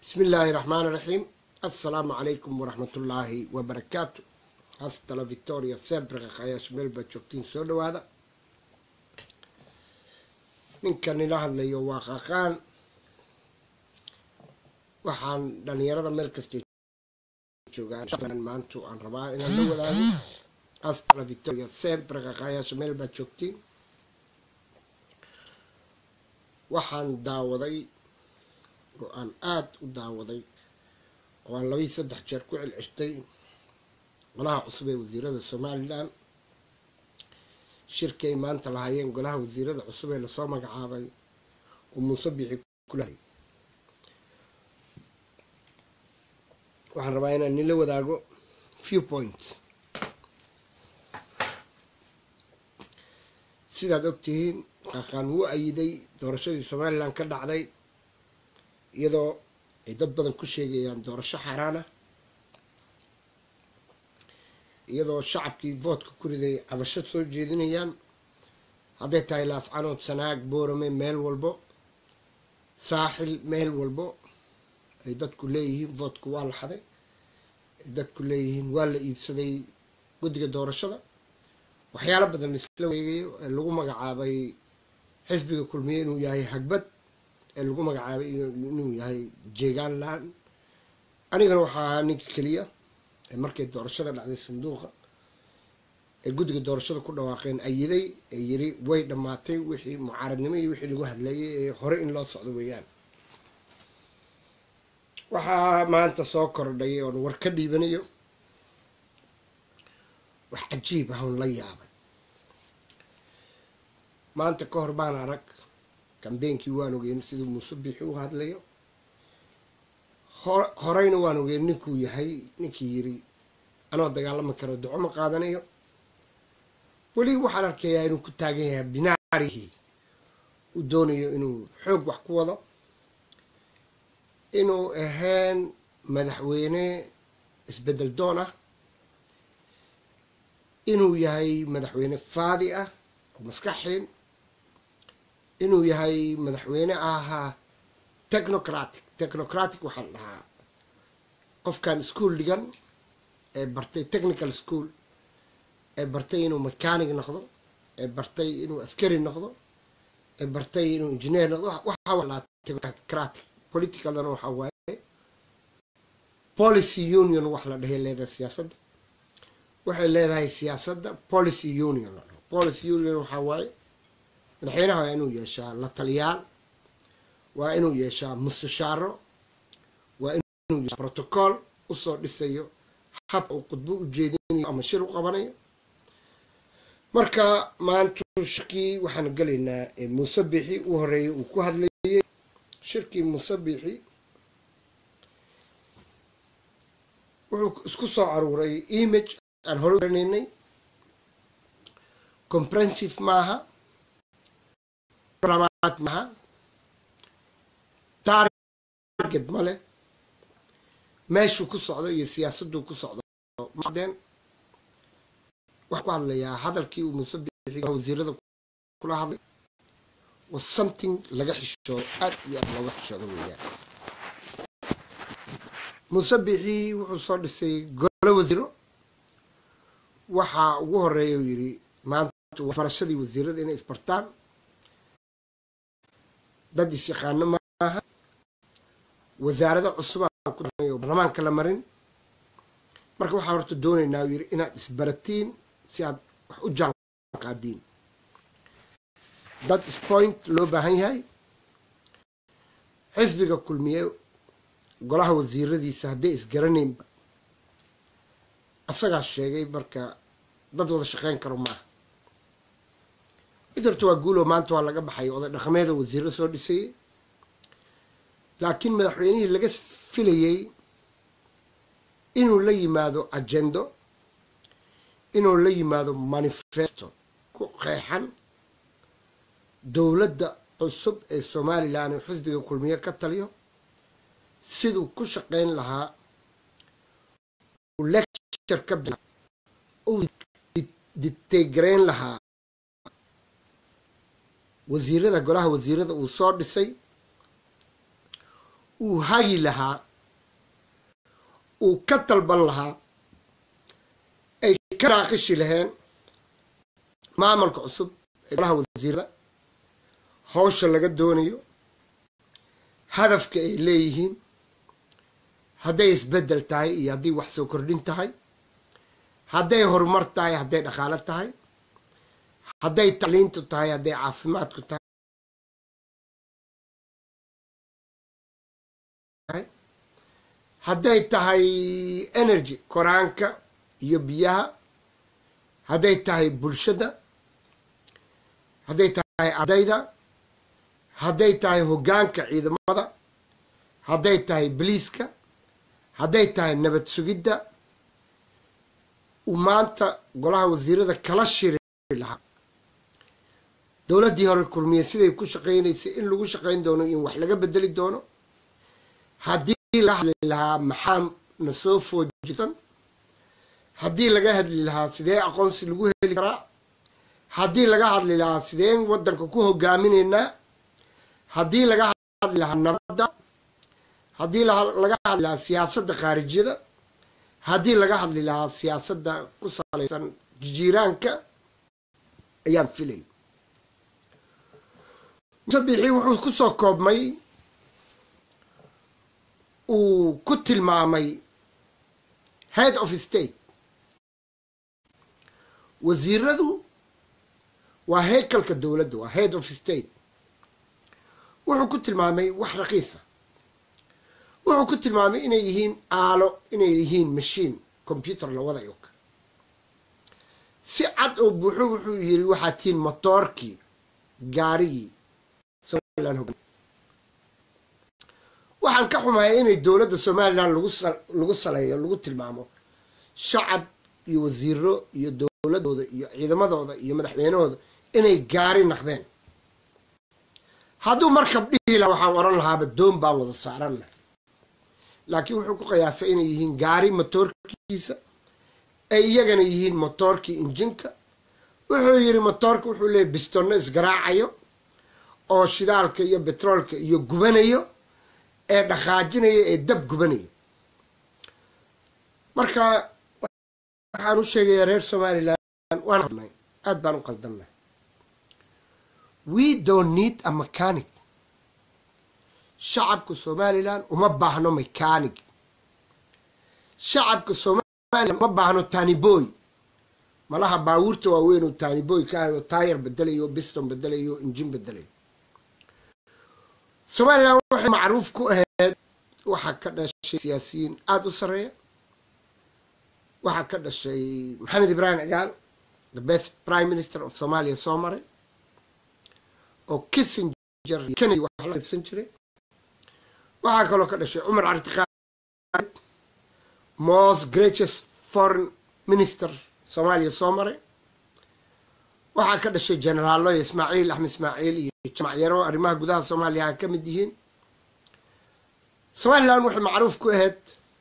bismi illaahi raxmaani raxiim assalaamu calaykum waraxmatullaahi wabarakaatu hastala victoria sempre kakhayaasha meel baad joogtiin soo dhawaada ninkan ila hadlayo waa qaqaan waxaan dhalinyarada meel kastay joogaan maantu aan rabaa inaan la wadaago hastala victoria sempre kakhayaasha meel baad joogtiin waxaan daawaday oo aan aada u daawaday oo aan labayi saddex jeer ku celceshtay golaha cusub ee wasiirada somalilan shirkay maanta lahaayeen golaha wasiirada cusub ee lasoo magacaabay oo muuse bixi kulahay waxaan rabaa inaan nila wadaago few points sidaad ogtihiin qaqaan wuu ayiday doorashadii somalilan ka dhacday iyadoo ay dad badan ku sheegayaan doorasho xaaraana iyadoo shacabkii voodka ku riday cabasho soo jeedinayaan hadday tahay laascanood sanaag boorame meel walbo saaxil meel walbo ay dadku leeyihiin voodku waa la xaday ay dadku leeyihiin waa la iibsaday guddiga doorashada waxyaalo badan isla weegayo ee lagu magacaabay xisbiga kulmiye inuu yahay hagbad ee lagu magacaabay inuu yahay jeegaanland anigana waxaa ahaa ninka keliya ee markay doorashada dhacday sanduuqa ee guddiga doorashada ku dhawaaqeen ayiday ee yiri way dhammaatay wixii mucaaradnimo iyo wixii lagu hadlayay ee hore in loo socdo weeyaan waxaa maanta soo kordhay oon war ka dhiibanayo wax cajiib ah oon la yaabay maanta ka hor baan arag kambeynkii waan ogeyn siduu muuse bixi u hadlayo horeyna waan ogeyn ninkuu yahay ninkii yiri anoo dagaalami karo duco ma qaadanayo weli waxaan arkayaa inuu ku taagan yahay binaarihii uu doonayo inuu xoog wax ku wado inuu ahayn madaxweyne isbedel doon ah inuu yahay madaxweyne faadi ah oo maskaxiin inuu yahay madaxweyne ahaa technocratic technocratic waxaa la dhahaa qofkan school dhigan ee bartay technical school ee bartay inuu mechanic noqdo ee bartay inuu askari noqdo ee bartay inuu engineer noqdo waxaa technocratic politicalna waxaa waaye policy union wax la dhahay leedahay siyaasadda waxay leedahay siyaasadda policy union la dhaho policy union waxaa waaye madaxweynaha waa inuu yeeshaa la taliyaal waa inuu yeeshaa mustashaaro waa inuu yeeshaa protocol usoo dhisayo habka uu khudbo u jeedinayo ama shir u qabanayo marka maanta shirkii waxaan gelaynaa muuse bixi u horeeyay uu ku hadlayay shirkii muuse bixi wuxuu isku soo aruuray image aan hore garanaynay comprehensive maaha maaha target male meeshuu ku socdo iyo siyaasaduu ku socdo madeen waxaan ku hadlayaa hadalkii uu muuse bixi wasiirada kula hadlay was something laga xishoodo aad iyo aad looga xishoodo weeyaan muuse bixi wuxuu soo dhisay gole wasiiro waxaa ugu horeeya uu yidhi maanta barashadii wasiirada inay isbartaan dad is-yaqaano maaha wasaarado cusubaan ku oo baarlamaanka la marin marka waxaan horta doonaynaa uu yidhi inaad isbaratiin si aad wax u jaan qaadiin dad ispoint loo baahan yahay xisbiga kulmiye golaha wasiiradiisa hadday isgaranaynba asagaa sheegay marka dad wada shaqeyn karo maaha mid horta waa guulo maanta waa laga baxay oday dhaqameeda wasiiro soo dhisayay laakiin madaxweynihii laga filayay inuu la yimaado agendo inuu la yimaado manifesto ku qeexan dowladda cusub ee somalilan oo xisbiga kulmiye ka taliyo siduu ku shaqeyn lahaa uu lecture ka bi uu ditegrayn lahaa wasiirada golaha wasiirada uu soo dhisay uu hagi lahaa uu ka dalban lahaa ay ka naaqishi laheen maamulka cusub ee golaha wasiirada hawsha laga doonayo hadafka ay leeyihiin hadday isbeddel tahay iyo haddii wax soo kordhin tahay hadday horumar tahay hadday dhaqaalo tahay hadday tacliintu tahay hadday caafimaadku tahay hadday tahay energy koraanka iyo biyaha hadday tahay bulshada hadday tahay ardayda hadday tahay hoggaanka ciidamada hadday tahay boliiska hadday tahay nabad sugidda uu maanta golaha wasiirada kala shiri lahaa dowladdii hore kulmiye siday ku shaqaynaysay in lagu shaqayn doono in wax laga bedeli doono haddii laga hadli lahaa maxaa na soo foojigsan haddii laga hadli lahaa sidee aqoonsi lagu heli karaa haddii laga hadli lahaa sideen waddanka ku hogaaminaynaa haddii laga hadli lahaa nabadda haddii laga hadli lahaa siyaasadda khaarijyada haddii laga hadli lahaa siyaasadda ku salaysan jijiiraanka ayaan filay musabixii wuxuu ku soo koobmay uu ku tilmaamay head of state wasiiradu waa heykalka dowladda waa head of state wuxuu ku tilmaamay wax raqiisa wuxuu ku tilmaamay inay yihiin aalo inay yihiin mashiin combyuter la wadayo si cad oo buuxo wuxuu yiri waxaa tihiin motoorkii gaarigii somalilan hog waxaan ka xumahay inay dowladda somalilan lagu lagu saleeyo lagu tilmaamo shacab iyo wasiiro iyo dowladooda iyo ciidamadooda iyo madaxweynahooda inay gaari naqdeen hadduu markab dhihi laha waxaan oran lahaaba doon baan wada saaranna laakiin wuxuu ku qiyaasay inay yihiin gaari motoorkiisa ay iyagana yihiin motoorkii injinka wuxuu yidhi motoorka wuxuu leeyahy bistonno isgaraacayo oo shidaalka iyo betroolka iyo gubanayo ee dhaqaajinayo ee dab gubanayo marka waxaan u sheegayaa reer somalilan waan aad baan u qaldannahay we don't need a mechanic shacabka somalilan uma baahno mechanic shacabka somalilan uma baahno taniboy malaha baabuurta waaweyn oo taniboy ka ahay oo taayar bedelayo o biston bedelayo o injin bedelayo somalilan waxay macruuf ku ahayd waxaa ka dhashay siyaasiyiin aada u sarreeya waxaa ka dhashay maxamed ibraahim cigaal the best prime minister of somalia soo maray oo kissinger kennedy wax la qaybsan jiray waxaa kaloo ka dhashay cumar cartiqaad most greatest foreign minister soomaaliya soo maray waxaa ka dhashay generaalo ismaaciil axmed ismaaciil iyo jamacyaro arrimaha gudaha soomaaliya a ka mid yihiin somalilan waxay macruuf ku ahayd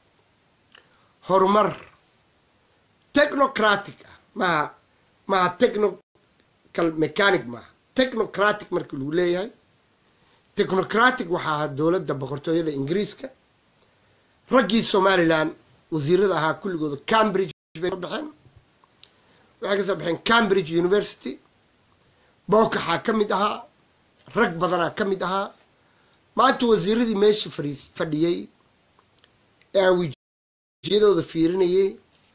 horumar technocratic ah maha maha technocal mechanic maaha technocratic markii lagu leeyahay technocratic waxaa ahaa dowladda boqortooyada ingiriiska raggii somalilan wasiirada ahaa kulligooda cambridge bay soo baxeen waxay ka soo baxeen cambridge university bookaxaa ka mid ahaa rag badanaa ka mid ahaa maanta wasiiradii meesha fariis fadhiyey ee aan wijiyadooda fiirinayay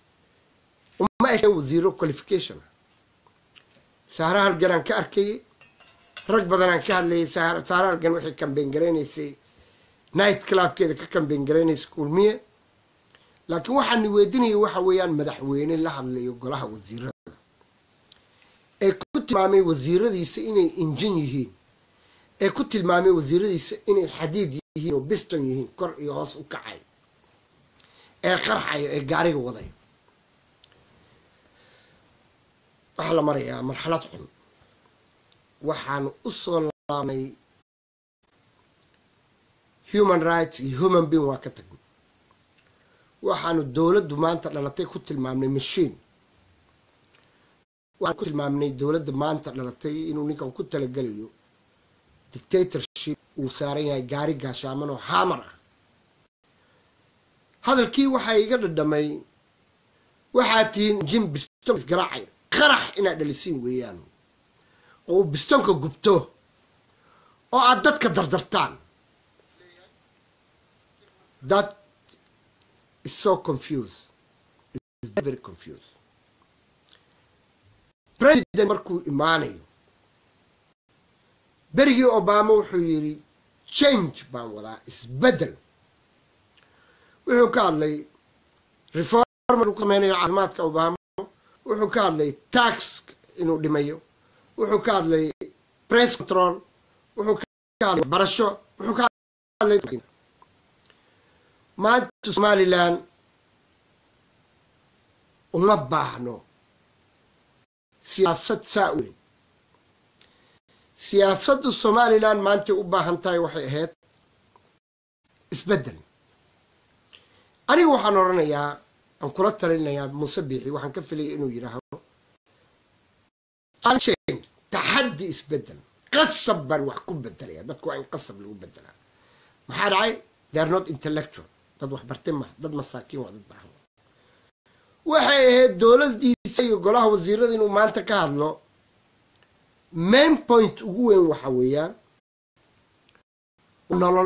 uma ekeen wasiiro qualification ah saara halganaan ka arkayay rag badanaan ka hadlayay saara halgan waxay kambeyn garaynaysay night clubkeeda ka kambeyn garaynaysay kulmiye laakiin waxaani weydinaya waxa weeyaan madaxweyne la hadlayo golaha wasiirada ee ku tilmaamay wasiiradiisa inay injin yihiin ee ku tilmaamay wasiiradiisa inay xadiid yihiin oo biston yihiin kor iyo hoos u kacay ee qarxayo ee gaariga waday waxaa la marayaa marxalad xun waxaanu u soo laabnay human rights iyo human being waa ka tagnay waxaanu dowladdu maanta dhalatay ku tilmaamnay machine waxaan ku tilmaamnay dowladda maanta dhalatay inuu ninkan ku talagelayo dictatorship uu saaran yahay gaari gaashaaman oo haamar ah hadalkii waxaa iga dhadhamay waxaad tihiin jim biston isgaraacay qarax inaad dhalisiin weeyaan oo uu bistonka gubto oo aad dadka dardartaan that is so confused is very confused president markuu imaanayo berigii obama wuxuu yidhi change baan wadaa isbeddel wuxuu ka hadlay reform uu ka sameynayo caafimaadka obama wuxuu ka hadlay tax inuu dhimayo wuxuu ka hadlay press control wuxuu ka hadlay barasho wuxuu ka hadlay maanta somalilan uma baahno siyaasad saa weyn siyaasaddu somalilan maantay u baahan tahay waxay ahayd isbeddel aniga waxaan odhanayaa aan kula talinayaa muuse biixi waxaan ka filaya inuu yidhaahdo taxaddi isbeddel qasab baan wax ku bedelaya dadku waa in qasab lagu bedelaa maxaa dhacay they are not intellectual dad wax bartay maha dad masaakiin waa dad baahan waxay ahayd dowladdiisa iyo golaha wasiirada inuu maanta ka hadlo main point ugu weyn waxa weeyaan nolol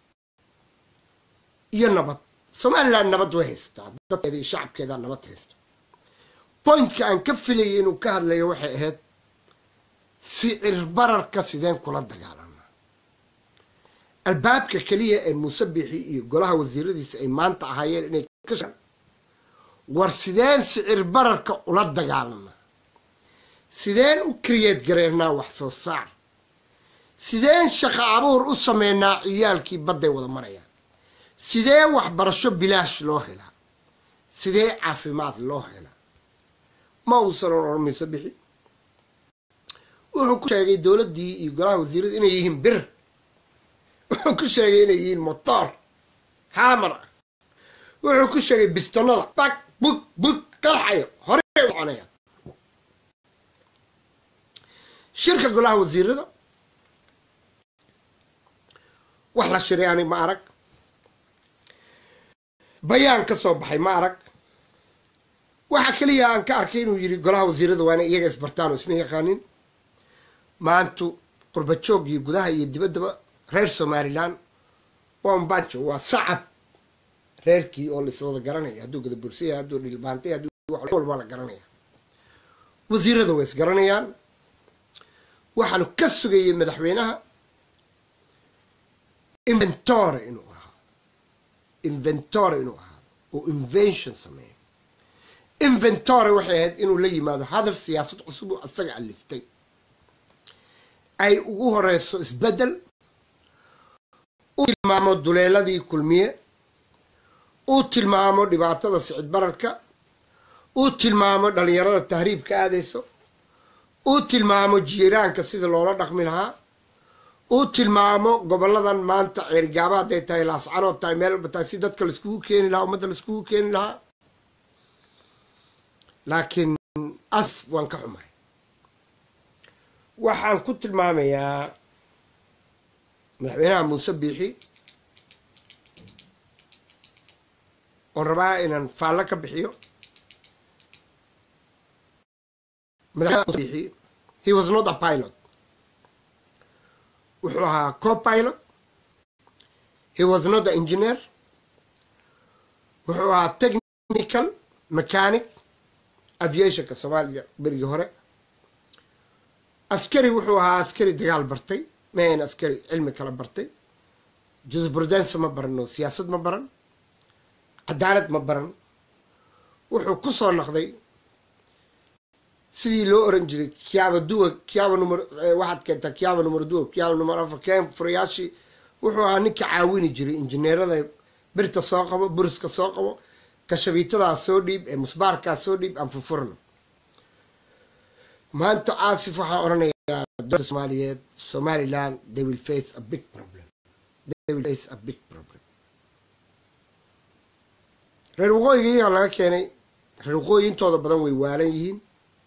iyo nabad somalilan nabad way haystaa dadkeeda iyo shacabkeeda nabad haysta pointka aan ka filayay inuu ka hadlayo waxay ahayd sicir bararka sideen kula dagaalana albaabka keliya ee muuse biixi iyo golaha wasiiradiisa ay maanta ahaayeen inay ka war sideen sicir bararka ula dagaalana sideen u kriyeed gareernaa wax soo saar sideen shaqo abuur u sameynaa ciyaalkii badday wada marayaan sidee waxbarasho bilaash loo helaa sidee caafimaad loo helaa ma uusan oran mayso bixi wuxuu ku sheegay dowladdii iyo golaha wasiiradu inay yihiin bir wuxuu ku sheegay inay yihiin motoor haamar ah wuxuu ku sheegay bistonada bag bug bug qarxayo horey u soconaya shirka golaha wasiirada wax la shiray ani ma arag bayaan ka soo baxay ma arag waxa keliya aan ka arkay inuu yidhi golaha wasiirada waa inay iyaga isbartaan oo isma yaqaanin maantu qurbajoog iyo gudaha iyo dibaddaba reer somalilan waa umbanjo waa sacab reerkii oo laiswada garanaya hadduu gadabursaya hadduu dhilbaantay hadduu wax walba la garanaya wasiirada way isgaranayaan waxaanu ka sugayay madaxweynaha inventore inuu ahaa inventore inuu ahaa oo invention sameeya inventore waxay ahayd inuu la yimaado hadaf siyaasad cusub oo asaga aliftay ay ugu horeyso isbeddel uu tilmaamo duleeladii kulmiye uu tilmaamo dhibaatada sicid bararka uu tilmaamo dhalinyarada tahriibka aadayso uu tilmaamo jiiraanka sida loola dhaqmi lahaa uu tilmaamo goboladan maanta ceergaaba hadday tahay laascanood tahay meel walba tahay si dadka laiskugu keeni lahaa ummadda laiskugu keeni lahaa laakiin asf waan ka xumahay waxaan ku tilmaamayaa madaxweynaha muuse biixi oon rabaa inaan faallo ka bixiyo madaxweynaha biixi he was not a pilot wuxuu ahaa co-pilot he was not a engineer wuxuu ahaa technical mechanic aviationka soomaaliya berigii hore askari wuxuu ahaa askari dagaal bartay mahayn askari cilmi kala bartay jurisprudence ma baran oo siyaasad ma baran cadaalad ma baran wuxuu ku soo noqday sidii loo oran jiray kiaba duwa kiaba numar waxaad keentaa kiaba numar duwa kiaba numar afar keen furayaashii wuxuu ahaa ninka caawini jiray injineerada birta soo qabo buriska soo qabo kashabiitadaas soo dhiib ee musbaarkaas soo dhiib aan furfurno maanta caasif waxaa odhanayaa dowladda soomaaliyeed somaliland they will face a big problem they will face a big problem reer waqooyiga iyaga laga keenay reer waqooyi intooda badan way waalan yihiin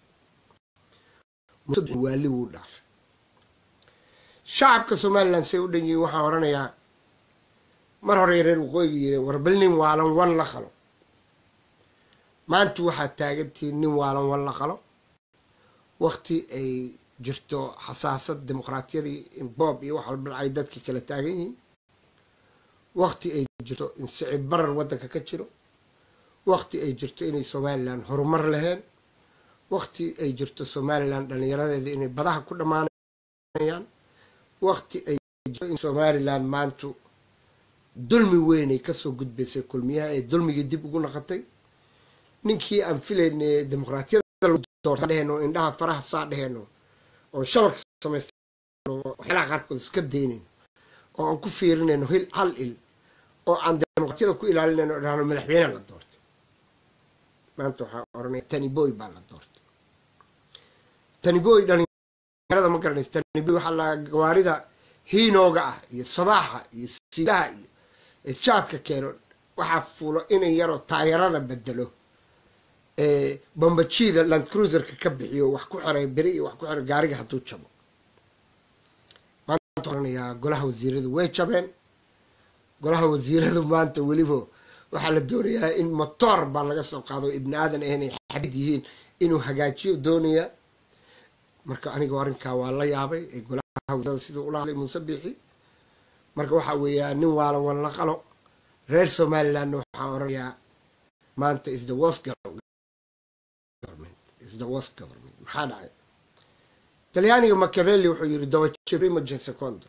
waali wuu dhaafay shacabka somaliland say u dhan yihiin waxaan odhanayaa mar horey reer waqooyiga yireen war bal nin waalan wan la qalo maanta waxaad taagantihiin nin waalan wan la qalo wakti ay jirto xasaasad dimuqraatiyadii in boob iyo wax walba ay dadkii kala taagan yihiin wakti ay jirto in sicib barar waddanka ka jiro wakti ay jirto inay somalilan horumar laheen wakti ay jirto somalilan dhallinyaradeeda inay badaha ku dhammaanayaan wakti ay jirto in somalilan maantu dulmi weynay kasoo gudbaysay kulmiyaha ee dulmigii dib ugu naqatay ninkii aan filayna dimuqraatiyada dheheen oo indhaha faraha saa dheheen oo shabaka samaysta waxyaalaha qaarkood iska daynayn oo aan ku fiirinayno hil hal il oo aan dimuqraatiyada ku ilaalinayno o dhahno madaxweyneha la doortay maanta waxaa oranaya taniboy baa la doortay taniboy dhalinyarada ma garanaysa taniboy waxaa la gawaarida hiinooga ah iyo sabaaxa iyo siilaha iyo jaadka keeno waxaa fuulo inan yaroo taayarada bedelo bambajiida land cruiserka ka bixiyo wax ku xiray beri iyo wax ku xiray gaariga hadduu jabo maanta oranayaa golaha wasiiradu way jabeen golaha wasiiradu maanta weliba waxaa la doonayaa in motoor baa laga soo qaado ibni aadan ahnay xadid yihiin inuu hagaajiyo doonaya marka aniga arrinkaa waa la yaabay ee golaha wasiirada siduu ula hadlay muuse biixi marka waxaa weeyaa nin waalan wan la qalo reer somalilandna waxaa oranayaa maanta is the worst government is the worst government maxaa dhacay talyaaniga machiavelli wuxuu yiri dowaprimogen secondo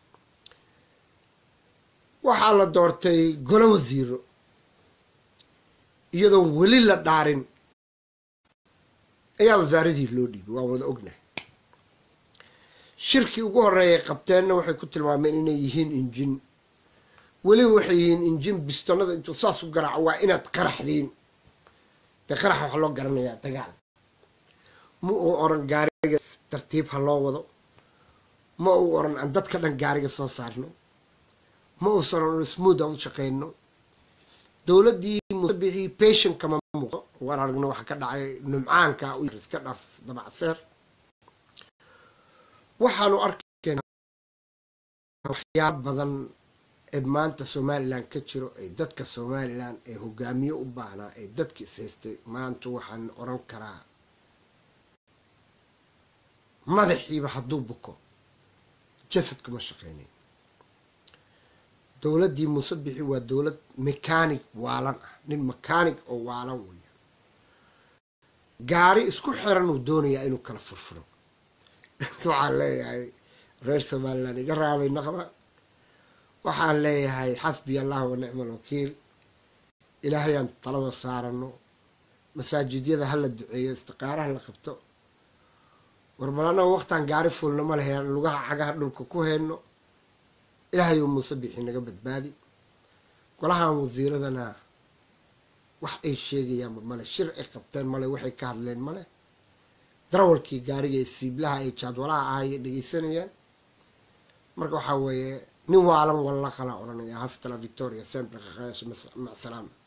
waxaa la doortay golo wasiiro iyadoon weli la dhaarin ayaa wasaaradii loo dhiibay waan wada ognahay shirkii ugu horeeyay qabteenna waxay ku tilmaameen inay yihiin injin weliba waxay yihiin injin bistonada intuu saas u garaaco waa inaad qaraxdiin dee qarax waxaa loo garanayaa dagaal ma uu oran gaariga tartiib ha loo wado ma uu oran aan dadka dhan gaariga soo saarno ma uusan oran smooth aan u shaqeyno dowladdii musabixii patient kama muuqdo waan aragno waxa ka dhacay numcaanka u yar iska dhaaf dabacseer waxaanu arkayna waxyaaba badan ee maanta somalilan ka jiro ee dadka somalilan ee hogaamiye u baahnaa ee dadka is haystay maanta waxaan oran karaa madaxiiba hadduu buko jasadkuma shaqeynayn dowladdii musabixi waa dowlad mechanic waalan ah nin mechanic oo waalan weya gaari isku xiran uu doonayaa inuu kala furfuro waxaan leeyahay reer somalilan iga raalay naqda waxaan leeyahay xasbiya allah wa nicma alwakiil ilaahayaan talada saarano masaajidyada hala duceeyo istiqaaraha la qabto warbal annaga waqtaan gaari fuulna ma leheen lugaha cagaha dhulka ku heyno ilaahayou muuse bixi naga badbaadi golahan wasiiradana wax ay sheegayaanba male shir ay qabteen male waxay ka hadleen male darawalkii gaariga ee siiblaha ay jaadwalaha ahayay dhegeysanayaan marka waxaa weeye nin waalan walla qala odhanaya hastala victoria sempre qaqayaasha macsalaama